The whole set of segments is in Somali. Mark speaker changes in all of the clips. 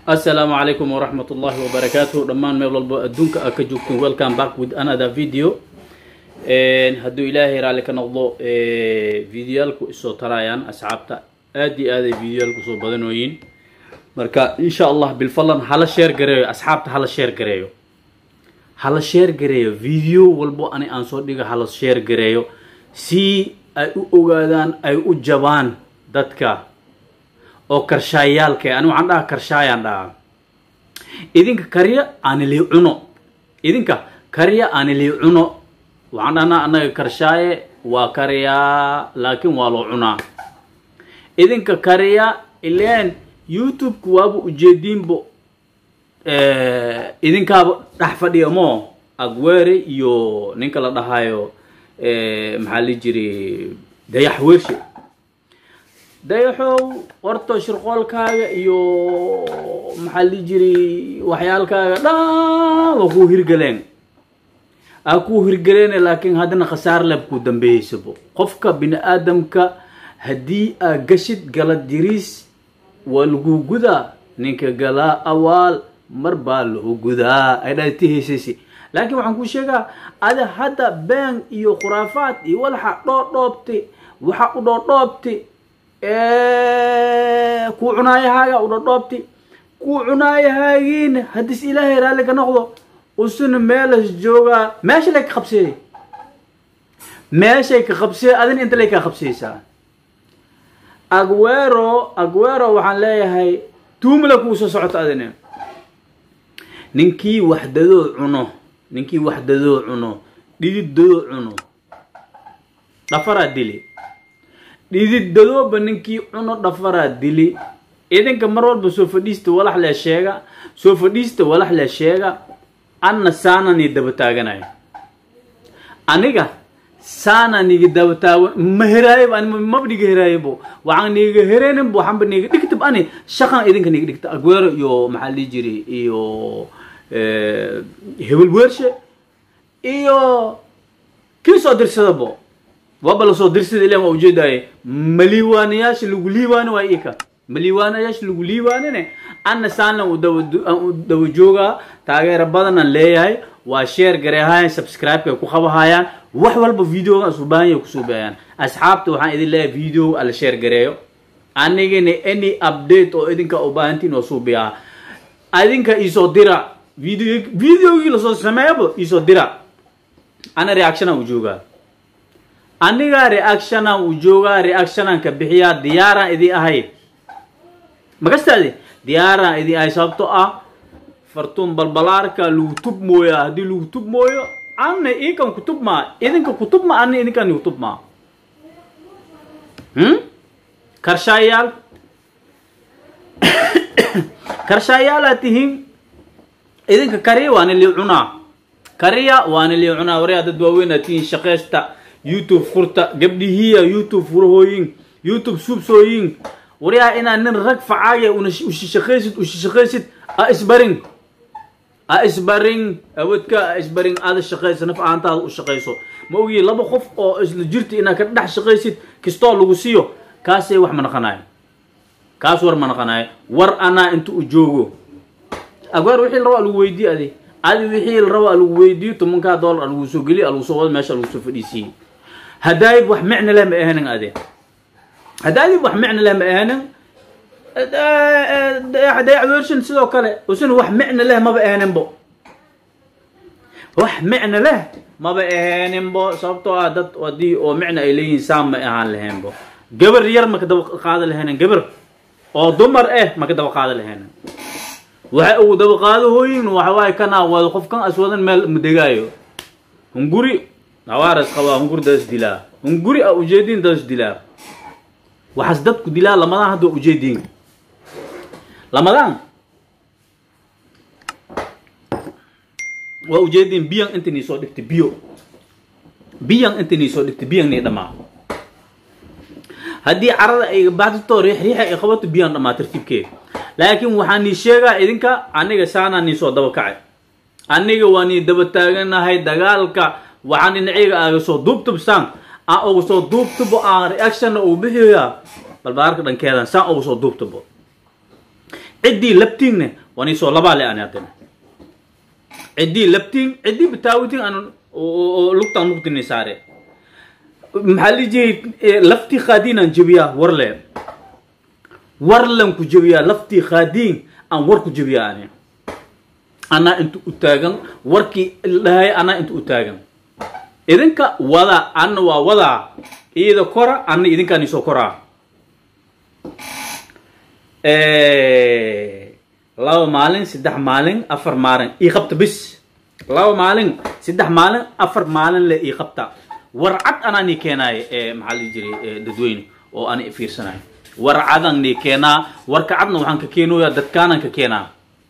Speaker 1: asalaamu calaykum waraxmat ullaahi wabarakaatuh dhammaan meel walbo adduunka a ka joogtiin welcome back with another video hadduu ilaahay raalli ka noqdo videoyaalku isoo tarayaan asxaabta aad iyo aaday videoyaalku soo badanooyiin marka insha allah bilfallan hala sheer gareeyo asxaabta hala sheer gareeyo hala sheer gareeyo video walbo ani aan soo dhigo hala sheer gareeyo si ay u ogaadaan ay u jabaan dadka oo karshaayaalka ani waxaan dhahaa karshaayaan dhahaa idinka karya aanilii cuno idinka karya aanilii cuno waxaan dhahnaa annaga karshaaye waa karyaa laakiin waa loo cunaa idinka karya ileen youtube-ku waaba ujeediinbo idinkaaba dhex fadhiya mo agweere iyo ninka la dhahayo maxaa li jiri dayax wershe dayaxow horta shirqoolkaaga iyo maxaa li jiri waxyaalkaaga dhan waa kuu hirgaleen aa kuu hirgaleene laakiin haddana khasaar leb kuu dambeeyeysabo qofka bini aadamka haddii aa gashid galad jiriis waa lagu gudaa ninka galaa awaal mar baa lagu gudaa ay dhati heysaysi laakiin waxaan kuu sheegaa ada hadda been iyo khuraafaad iyo walaxa dhoodhoobti waxa u dhoodhoobti kuu cunaayahaaga u dhoodhoobti kuu cunaayahaagiina haddis ilaahay raalli ka noqdo usuna meelas joogaa meesha lay ka qabseeyey meeshay ka qabsee adina inta lay kaa qabseysaa agwero agwero waxaan leeyahay tuumala kuu soo socoto adina ninkii waxdadoo cuno ninkii waxdadoo cuno dhididadoo cuno dhafaraa dili dhididadooba ninkii cuno dhafaraa dili idinka mar walba soo fadhiista walax lee sheega soo fadhiista walax lee sheega anna saanani daba taaganayo aniga saana niga daba taagan ma heraayaba ani maba niga heraayabo waxaan niga hereeninba waxaanba niga dhigtab ani shaqan idinka niga dhigta agweero iyo maxaa lii jiri iyo hebel weershe iyo kii soo dirsadabo waaba lasoo dirsada ilan waa ujeedaaye ma liiwaanayaasha lagu liibaani waa ika ma liiwaanayaasha lagu liibaanine anna saanlan u daba joogaa taageero badanaan leeyahay waa sheer gareehayaan subscribe-ka ay ku qabahayaan wax walba videogan isu baahan yahay kusoo baahayaan asxaabta waxaan idin leeyahay video ala sheer gareeyo anigana any update oo idinka u baahantiin oo suubiyaa adinka iisoo dira video videogii lasoo sameeyaba iisoo dira ana reactiona u joogaa anigaa reactionan u joogaa reactionan ka bixiyaa diyaaraan idin ahay makastaadi diyaaraan idin ahay sababto ah fartuun balbalaarka lagu tub mooyaa haddii lagu tub mooyo anna ikan kutub maa idinka kutub ma anna idinkan kutub maa karshaayaal karshaayaala tihiin idinka kariya waana lii cunaa kariya waana lii cunaa waryaa dad waaweyn aad tihiin shaqeysta youtube furta gabdhihiya youtube furahooyin youtube suubsooyin waryaa inaad nin rag facaaya ushishaqaysid ushishaqaysid a isbarin a isbarin awadka a isbarin aada shaqaysa naf ahaantaada u shaqayso ma ogiye laba qof oo isla jirta inaad ka dhex shaqaysid kastoo lagu siiyo kaasay wax ma naqanayo kaas war ma naqanayo war anaa inta u joogo agwaar wixii la rabo a lagu weydiiye adi adi wixii la rabo a lagu weydiiyo tobankaa dollar a lagu soo geliyo a lagu soo wado meesha a lagu soo fadhiisiiyey hadaayib wax micna leh ma ahanin ade hadaayib wax micna leh ma ahanin dayax wershan sidoo kale usuna wax micna leh maba ahaninbo wax micna leh maba ahaaninbo sababtoo ah dad hadii oo micna ay leeyihiin saan ma ahaan lahaynbo gabar yar maka daba qaada lahaynin gabar oo dumar eh maka daba qaada lahaynin waxay ugu daba qaadahooyin waxawaaye kanaa wada qofkan aswadan meel madegaayo hunguri hawaaras qabaa hunguri dadas dilaa hunguri a ujeediin dadas dilaa waxaas dadku dilaa lamadaan hadda waa ujeediin lamadaan waa ujeediin biyan inta nii soo dhigtay biyo biyan inta nii soo dhigtay biyan nii dhamaa haddii carada ay baxdito riix riixa ay qabato biyan dhamaa tartiibkeeda laakiin waxaa nii sheegaa idinka aniga saanaa nii soo daba kacay aniga waa nii daba taaganahay dagaalka waxaan dhinaceyga aaga soo duubtubsaan aan ugu soo duubtubo aan reactionna uu bixiyaa balbaarka dhankeedan saan ugu soo duubtubo ciddii labtiinne wani soo labaa le ani haddana ciddii labtiin ciddii bitaawitiin aan oo lugtaan lugtini saare maxaa la jiray laftii khaadiin aan jebiyaa war le warlan ku jebiyaa laftii khaadiin aan war ku jebiyaa ani anaa inta u taagan warkii dhahay anaa inta u taagan idinka wada anna waa wadaa iyada kora anna idinkaan isoo koraa laba maalin saddex maalin afar maalin ii qabta bis laba maalin saddex maalin afar maalin le ii qabta warcad anaa nii keenaayo maxaa la jiray dadweyne oo ani fiirsanayo warcadan nii keenaa warka cadna waxaan ka keenooyaa dadkaanaan ka keenaa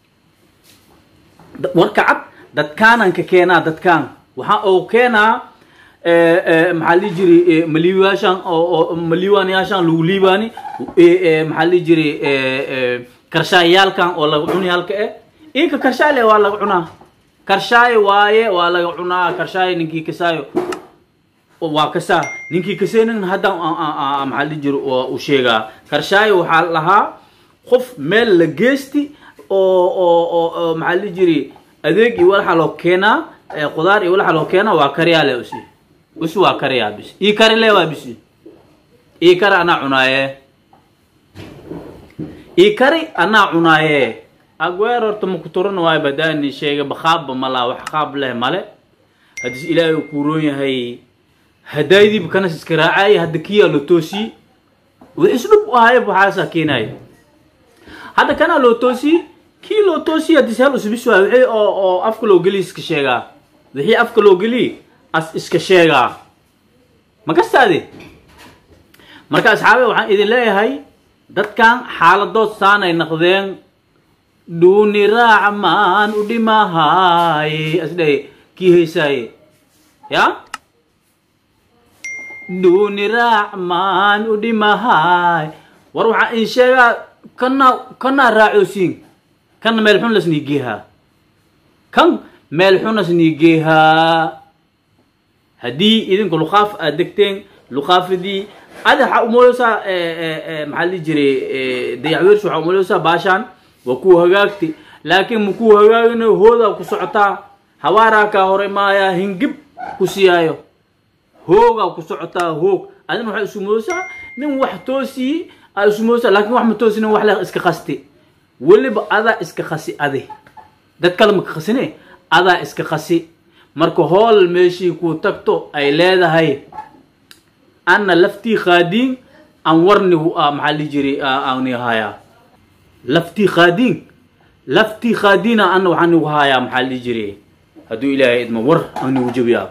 Speaker 1: warka cad dadkaanaan ka keenaa dadkaan waxaa oo keenaa maxaa la jiray maliwaashaan oo maliwaanayaashaan lagu liibaani maxaa la jiray karshaayaalkan oo laga cuni halka eh ika karshaale waa laga cunaa karshaaye waaye waa laga cunaa karshaaye ninkii kasaayo waa kasaa ninkii kaseenin hadda maxaa la jiro u sheegaa karshaaye waxaa lahaa qof meel la geesti oo oo oo maxaa la jiri adeeg iyo walaxa loo keenaa qudaar iyo walaxa loo keenaa waa kariyaa le usi usi waa kariyaa bis ii kari le waa bisi ii kari anaa cunaaye ii kari anaa cunaaye agweer horta maku turan waayo badaani sheega bakhaabba malaa wax qaab leh male haddis ilaahay uu kuuroon yahay hadaydiiba kanas iska raacaaye hadda kiyaa loo toosiyey wix isdhub u ahayb waxaasaa keenaaya hadda kanaa loo toosiyey kii loo toosiye haddis hal usbis waay wixii oo oo afka loo geliy iska sheegaa wixii afka loo geliy as iska sheegaa ma kastaade marka asxaabe waxaan idin leeyahay dadkan xaaladood saanay naqdeen dhuuni raaca maan u dhimahaaye asdhaye kii haysaaye ya dhuuni raac maan u dhimahaay war waxaan idin sheegaa kana kanaa raacoosiin kana meel xun lasnii geehaa kan meel xun lasnii geehaa haddii idinku luqaaf aad degteen luqaafadii ada waxaa umoleysaa maxaa la jiray dayaxweersh waxaa umoleysaa baashaan waa kuwa hagaagti laakiin ma kuwa hagaaginayo hoodaa ku socotaa hawaaraa kaa hore maayaa hingib ku siyaayo hoogaa ku socotaa hoog adina waxaa isumoosaa nin wax toosii aa isumoosaa laakiin wax ma toosi nin wax le iska qasti weliba adaa iska qasi adi dad kale maka qasine adaa iska qasi marka hool meeshii ku tagto ay leedahay ana laftii khaadiin aan warnigu maxaa li jiri aani hayaa laftii khaadiin laftii khaadiina ana waxaan nigu hayaa maxaa li jiri hadduu ilaahay idma war aan nigu jabiyaa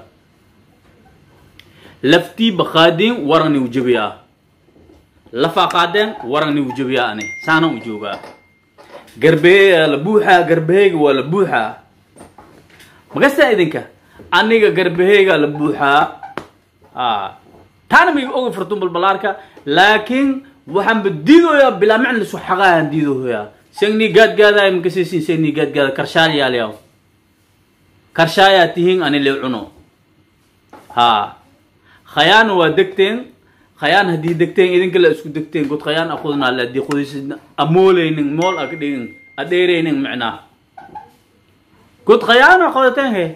Speaker 1: laftii bakhaadiin waran nigu jabiyaa lafaa qaadeen waran nigu jabiyaa ani saanaan u joogaa garbeeyaa la buuxaa garbaheyga waa la buuxaa makastaa idinka aniga garbaheyga la buuxaa a taana maiga oga furtun balbalaarka laakiin waxaanba diidoyaa bilaa micn lisu xaqaayaan diidohoyaa segnii gaadgaadaay makasaysin segnii gaadgaada karshaal yaaliyaw karshaayaa tihiin ani le cuno ha khayaan waa degteen khayaan haddii degteen idinka la isku degteen god khayaan aqudnaa le haddii qudaysid amooleynin mool ag dhigin adheereynin micnaa god khayaana qodateen he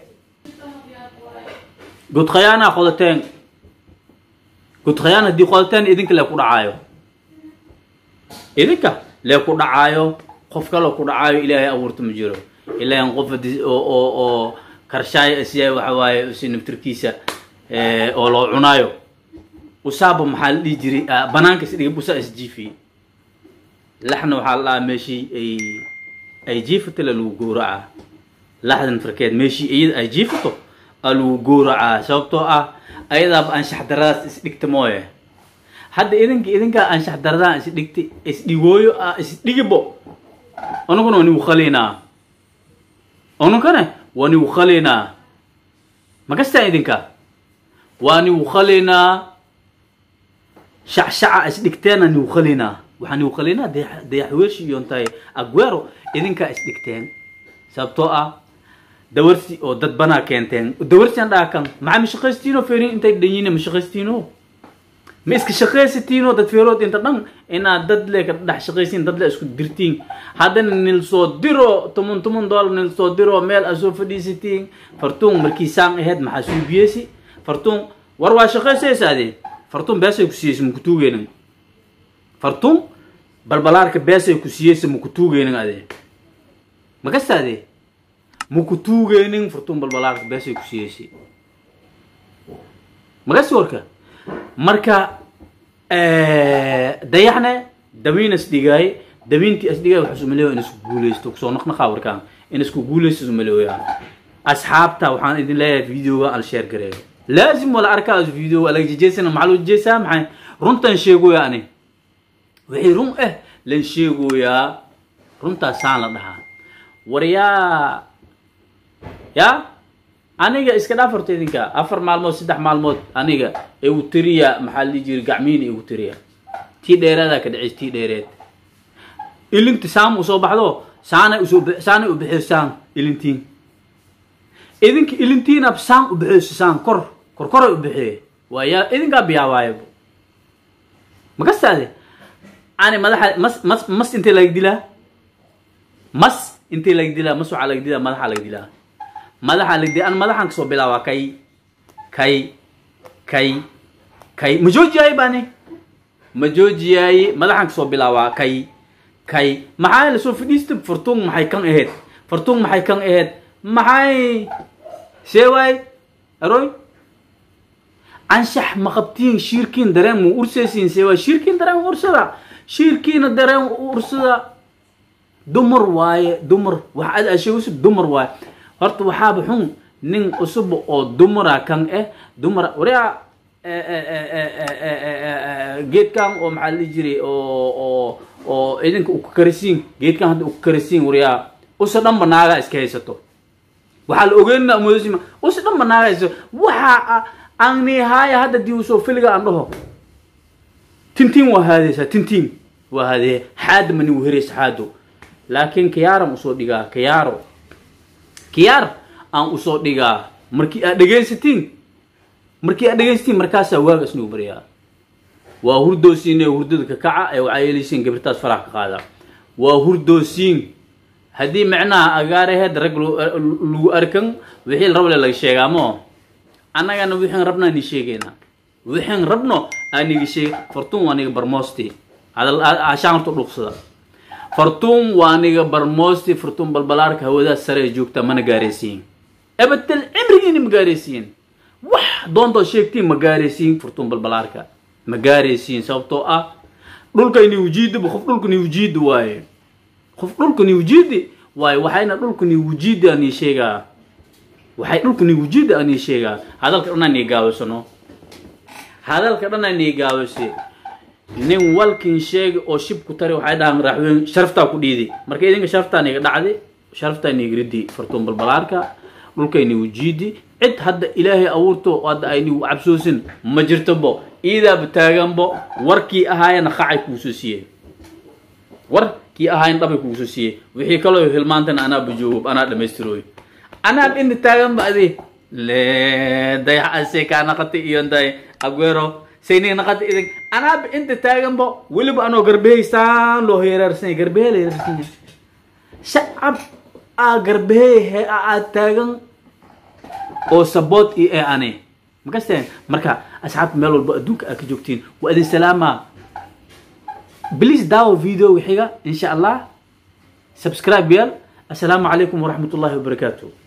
Speaker 1: god khayaana qodateen god khayaan haddii qodateen idinka lee ku dhacaayo idinka lee ku dhacaayo qof kaloo ku dhacaayo ilaahay abuurta ma jiro ilaahan qof hadii oo oo oo karshaaya isyahay waxa waaye si naftirkiisa oo loo cunaayo usaaba maxaa la dhihi jiray banaanka is dhigay usaa isjiifiyey laxna waxaa la dhahaa meeshii ay ay jiifato la lagu gowracaa laxdan farkeed meeshii iyada ay jiifato aa lagu gowracaa sababtoo ah ayadaaba anshax daradaas isdhigta mooye hadda idinka idinkaa anshax daradaan isdhigtay isdhigooyo ah isdhigibo anuguna waa nigu khaliinaa anunkane waa nigu khaliinaa makastaan idinka waa nigu khaliinaa shacshaca isdhigteena nigu khaliinaa waxaa nigu khaliinaa dayaxweershi iyo ntahay agwero idinkaa isdhigteen sababtoo ah dawarsi oo dad banaa keenteen dawarsian dhaha kan maxaa mashaqaystiino ferin intay dhanyiine mashaqaystiino ma iska shaqaysatiinoo dad feerood inta dhan inaad dad le ka dhex shaqaysiin dad le isku dirtiin haddana nil soo diro toban toban dollar nil soo diro meel aad soo fadhiisatiin fartuun markii saan ahayd maxaa suubiyeysi fartuun war waa shaqaysaysaade fartuun beesay ku siiyeysa maku tuugeynin fartuun balbalaarka beesay ku siiyeysa maku tuugeynin ade makastaade maku tuugeynin fartuun balbalaarka beesay ku siiyeysa magasi warka marka dayaxne damiin isdhigaay damiintii isdhigaay waxaa isumaleeya in isku guuleysto kusoo naqnaqaa warkaan in isku guuleysto isumaleeya asxaabta waxaan idin leeyahay videoga al share gareeyo laazim wala arkaa video ala jejeysana maxaa loo jeesaa maxay runtan sheegoya ani wixii run ah lan sheegoyaa runtaasaan la dhahaa war yaa yaa aniga iska dhaaf horta idinka afar maalmood saddex maalmood aniga igu tiriya maxaa la jiri gacmiina igu tiriya tii dheeraadaa ka dhaceys tii dheereed ilinti saam usoo baxdo saanay usoo saanay u bixiyo saan ilintiin idinka ilintiina saan u bixiyo saan kor kor koray u bixiye waa yaa idinkaa biyaawaayo makastaade ani madaxa mas mas mas intee laga dilaa mas intee laga dilaa mas waxaa laga dilaa madaxa laga dilaa madaxa laga dilaa an madaxan kasoo bilaabaa kay kay kay kay ma joojiyaaye bani ma joojiyaaye madaxan kasoo bilaabaa kay kay maxaa lasoo fadhiista fartuun maxay kan ahayd fartuun maxay kan ahayd maxay see waay aroy anshax ma qabtiin shiirkiin dareen mu ursaysiin see waay shiirkiin dareen ursada shiirkiina dareen ursada dumar waaye dumar wax ad asheegayso dumar waaye horta waxaaba xun nin cusub oo dumara kan eh dumara waria geedkan oo maxaa la dhihi jiray oo oo oo idinka u karisiin geedkan hadda u karisiin wariyaa usa dhanba naagaa iska haysato waxaa la ogeynaa moodasima usa dhanba naagaa haysato waxa aan nihaaya hadda dii usoo filiga aan dhaho tintiin waa haadeysaa tintiin waa haadeye xaada mani uhereysa xaado laakiin kiyaaran usoo dhigaa kiyaaro kiyaar aan usoo dhigaa markii aad dhegaysatiin markii aad dhegaysatiin markaasaa waaga isnigu baryaa waa hurdoosiin ee hurdada ka kaca ee waxaa yeelaysiin gabirtaas farax ka qaada waa hurdoosiin haddii micnaha agaaraheed rag lagu arkan wixii la rable laga sheegaa mo annagana wixiin rabna ni sheegayna wixiin rabno aaniga sheeg fartuun waa niga barmoosti hadal ashaan horta dhuuqsada fartuun waa niga barmoosti fartuun balbalaarka hawadaas sare ee joogta mana gaaraysiin abatel cimrigiina ma gaaraysiin wax doontood sheegtiin ma gaaraysiin fartuun balbalaarka ma gaaraysiin sababtoo ah dhulka niwjiidiba qof dhulka niwjiidi waaye qof dhulka niwjiidi waaye waxayna dhulka niwjiidi aan ii sheegaa waxay dhulka niwjiidi aan ii sheegaa hadalka dhan aan ii gaabasano hadalka dhan aan ii gaabase nin walkin sheega oo shib ku tari waxay dhahaan raaxweyn sharaftaa ku dhiidi marka idinka sharaftaa niga dhacdi sharaftaa niga ridi fartuun balbalaarka dhulkay niwjiidi cid hadda ilaahay abuurto hadda ay nigu cabsoosin ma jirtobo iidaaba taaganbo warkii ahaayana qacay kuusoo siiyey warkii ahaayan dhabay kuusoo siiyey wixii kaloo hilmaantana anaa bajoogo anaa dhamaystirooy anaa dhinta taaganba adi le dayax ase kaa naqati iyo day aguero sayniga naqati idin anaaba inta taaganba weliba anoo garbehaysaan loo heeraarsanay garbehe la heeraarsan shacab aa garbehe he aad taagan oo saboot iyo ee ane makasteen marka asxaabta meel walba adduunka aad ka joogtiin waa idin salaamaa بليز داو فيديو وحيقة إن شاء الله سبسكرايب يال السلام عليكم ورحمة الله وبركاته